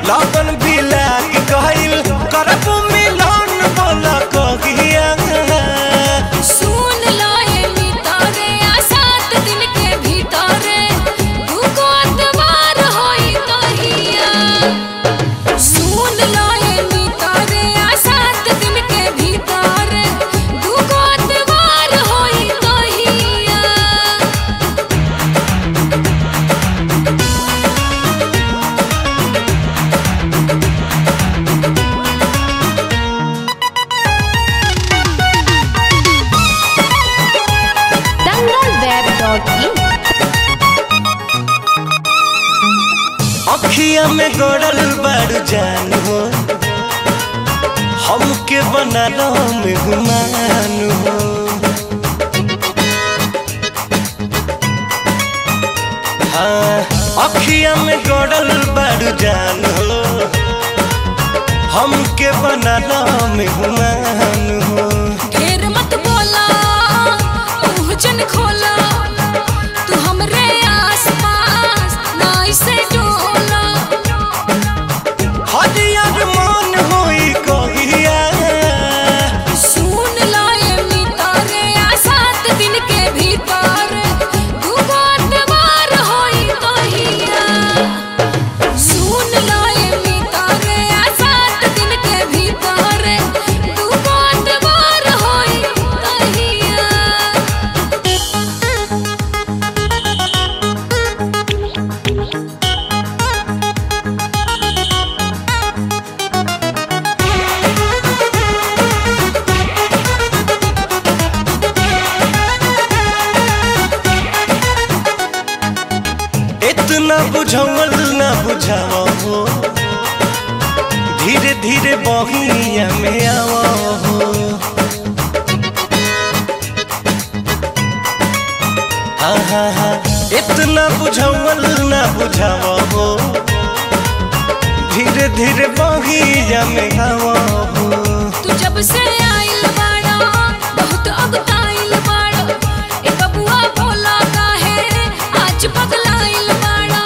लगन भी लाग गइल करब मिलन बोला कहिया सुन लो ये मितारे आ सात दिन के भीतरे दुगो अतवार होई कहिया सुन लो ये मितारे आ सात दिन के भीतरे दुगो अतवार होई कहिया dangalweb.in अखिया में गड़ल बारू जान हो हमके बनालो में गुमान हो हाँ अखिया में गड़ल बारू जान हो हमके बनालो में गुमान हो ढेर मत बोला मुंह जन खोला तू हमरे आस पास ना इसे डोला हरियर मन होई कहिया सुन लो ये मितारे आ सात दिन के भीतर दुगो अतवार होई कहिया सुन लो ये मितारे आ सात दिन के भीतर दुगो अतवार होई कहिया इतना बुझावल ना बुझावा हो धीरे धीरे बहिया में आवा हो हाँ हाँ हाँ इतना बुझावल ना बुझावा हो धीरे धीरे बहिया में आवा हो तू जब से आइल बाड़ा बहुत अगताइल बाड़ा ए बबुआ भोला काहे आज पगलाइल बाड़ा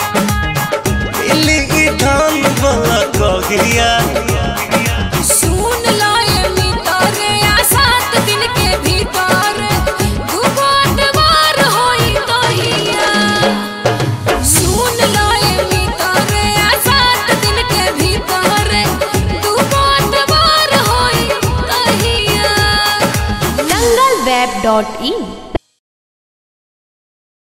इली ई धान वाला कहिया सुन लो ये मितारे आ सात दिन के भीतर दुगो अतवार होई कहिया सुन लो ये मितारे आ सात दिन के भीतर दुगो अतवार होई कहिया dangalweb.in